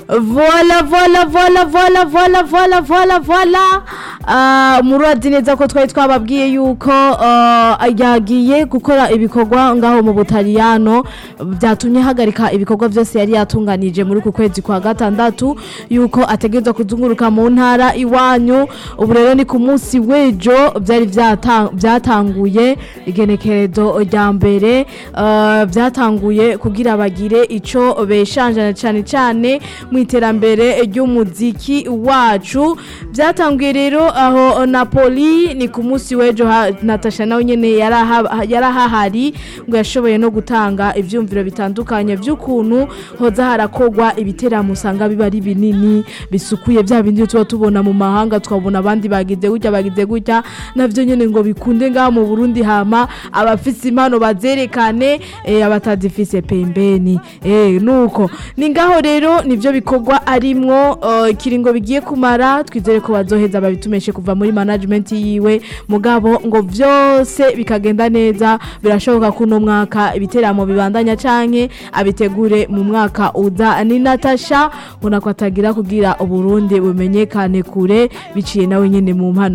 vola vola vola vola vola vola vola vola Ah, murazi neza ko twari twababwiye yuko ah, yagiye gukora ibikorwa ngaho mu butaliyano byatumye hagarika ibikorwa byose yari yatunganije muri uku kwezi kwa gatandatu yuko ategerezwa kuzunguruka mu ntara iwanyu ubu rero ni ku munsi w'ejo byari byata- byatanguye igenekerezo rya mbere ah, byatanguye kugira bagire ico beshanjana cyane cyane mu iterambere ry'umuziki wacu byatanguye rero aho napoli ni ku munsi w'ejo ha- natasha nawe nyene yaraha- yarahahari ngo yashoboye no gutanga ivyumviro bitandukanye by'ukuntu hoza harakogwa ibiteramo usanga biba ari binini bisukuye bya bindi tuba tubona mu mahanga twabona abandi bagize gutya bagize gutya navyo nyene ngo bikunde ngaha mu Burundi hama abafise impano bazerekane eh, abatazifise pembeni eh, nuko ni ngaho rero nivyo bikorwa arimwo eh, ikiringo bigiye kumara twizere ko bazoheza babitumeshe kuva muri management yiwe mugabo ngo vyose bikagenda neza birashoboka ko uno mwaka ibiteramo bibandanya canke abitegure mu mwaka uza ni Natasha ubona ko atagira kugira uburundi bumenyekane kure biciye nawe nyene mu mpano